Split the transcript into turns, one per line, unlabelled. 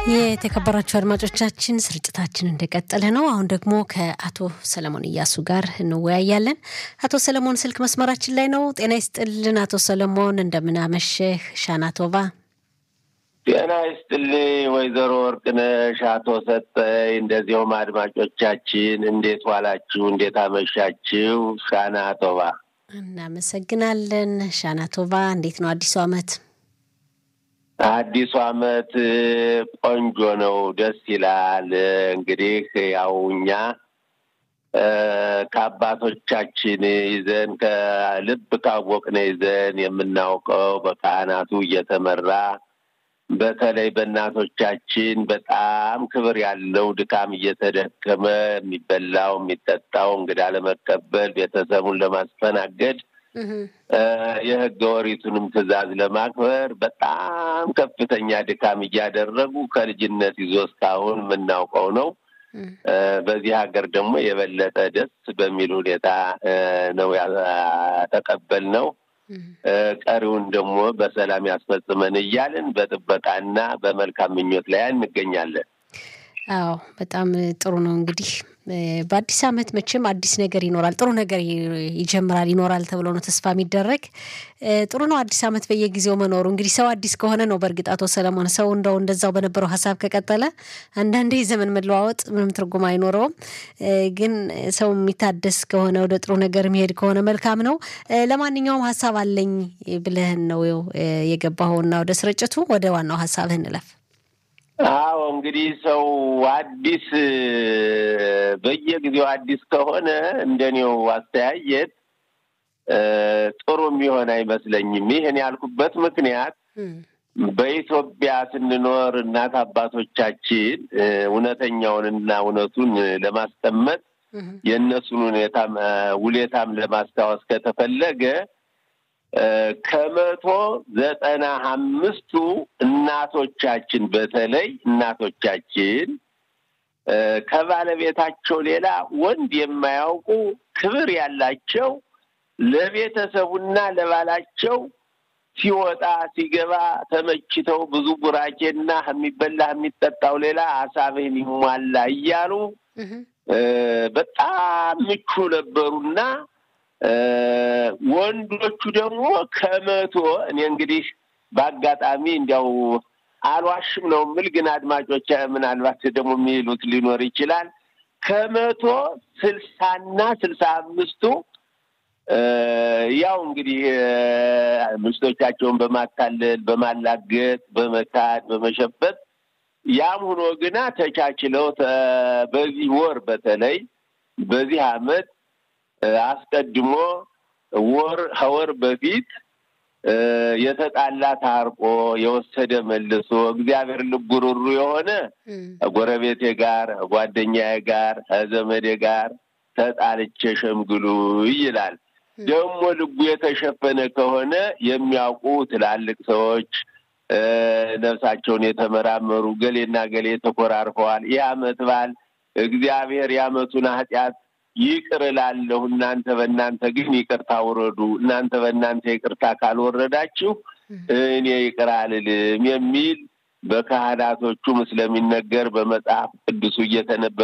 የተከበራችሁ አድማጮቻችን ስርጭታችን እንደቀጠለ ነው። አሁን ደግሞ ከአቶ ሰለሞን እያሱ ጋር እንወያያለን። አቶ ሰለሞን ስልክ መስመራችን ላይ ነው። ጤና ይስጥልን አቶ ሰለሞን፣ እንደምናመሸህ ሻናቶቫ።
ጤና ይስጥልኝ ወይዘሮ ወርቅነሽ፣ አቶ ሰጠኝ፣ እንደዚሁም አድማጮቻችን እንዴት ዋላችሁ? እንዴት አመሻችሁ? ሻናቶቫ።
እናመሰግናለን ሻናቶቫ። እንዴት ነው አዲሱ ዓመት?
አዲሱ ዓመት ቆንጆ ነው፣ ደስ ይላል። እንግዲህ ያው እኛ ከአባቶቻችን ይዘን ከልብ ካወቅነ ይዘን የምናውቀው በካህናቱ እየተመራ በተለይ በእናቶቻችን በጣም ክብር ያለው ድካም እየተደከመ የሚበላው የሚጠጣው እንግዳ ለመቀበል ቤተሰቡን ለማስተናገድ የሕገ ወሪቱንም ትዕዛዝ ለማክበር በጣም ከፍተኛ ድካም እያደረጉ ከልጅነት ይዞ እስካሁን የምናውቀው ነው። በዚህ ሀገር ደግሞ የበለጠ ደስ በሚል ሁኔታ ነው ያተቀበልነው። ቀሪውን ደግሞ በሰላም ያስፈጽመን እያልን በጥበቃና በመልካም ምኞት ላይ እንገኛለን።
አዎ በጣም ጥሩ ነው። እንግዲህ በአዲስ ዓመት መቼም አዲስ ነገር ይኖራል፣ ጥሩ ነገር ይጀምራል ይኖራል ተብሎ ነው ተስፋ የሚደረግ። ጥሩ ነው አዲስ ዓመት በየጊዜው መኖሩ። እንግዲህ ሰው አዲስ ከሆነ ነው። በእርግጥ አቶ ሰለሞን ሰው እንደው እንደዛው በነበረው ሀሳብ ከቀጠለ አንዳንዴ የዘመን መለዋወጥ ምንም ትርጉም አይኖረውም። ግን ሰው የሚታደስ ከሆነ ወደ ጥሩ ነገር የሚሄድ ከሆነ መልካም ነው። ለማንኛውም ሀሳብ አለኝ ብለህን ነው የገባኸውና ወደ ስርጭቱ ወደ ዋናው ሀሳብህ እንለፍ።
አዎ እንግዲህ ሰው አዲስ በየጊዜው አዲስ ከሆነ እንደኔው አስተያየት ጥሩ የሚሆን አይመስለኝም። ይህን ያልኩበት ምክንያት በኢትዮጵያ ስንኖር እናት አባቶቻችን እውነተኛውንና እውነቱን ለማስቀመጥ የእነሱን ሁኔታም ውሌታም ለማስታወስ ከተፈለገ ከመቶ ዘጠና አምስቱ እናቶቻችን በተለይ እናቶቻችን ከባለቤታቸው ሌላ ወንድ የማያውቁ ክብር ያላቸው ለቤተሰቡና ለባላቸው ሲወጣ ሲገባ ተመችተው ብዙ ቡራኬና የሚበላ የሚጠጣው ሌላ አሳብህን ይሟላ እያሉ በጣም ምቹ ነበሩና ወንዶቹ ደግሞ ከመቶ እኔ እንግዲህ በአጋጣሚ እንዲያው አልዋሽም ነው የምል፣ ግን አድማጮች ምናልባት ደግሞ የሚሉት ሊኖር ይችላል። ከመቶ ስልሳና ስልሳ አምስቱ ያው እንግዲህ ሚስቶቻቸውን በማታለል በማላገጥ፣ በመካድ፣ በመሸበት ያም ሆኖ ግና ተቻችለው በዚህ ወር በተለይ በዚህ አመት አስቀድሞ ወር ከወር በፊት የተጣላ ታርቆ የወሰደ መልሶ እግዚአብሔር ልቡ ሩሩ የሆነ ጎረቤቴ ጋር ጓደኛዬ ጋር ከዘመዴ ጋር ተጣልቼ ሸምግሉ ይላል። ደግሞ ልቡ የተሸፈነ ከሆነ የሚያውቁ ትላልቅ ሰዎች ነፍሳቸውን የተመራመሩ ገሌና ገሌ ተኮራርፈዋል። ይህ አመት በዓል እግዚአብሔር የአመቱን ኃጢአት ይቅር እላለሁ፣ እናንተ በእናንተ ግን ይቅርታ ውረዱ፣ እናንተ በእናንተ ይቅርታ ካልወረዳችሁ እኔ ይቅር አልልም የሚል በካህናቶቹም ስለሚነገር በመጽሐፍ ቅዱሱ እየተነበበ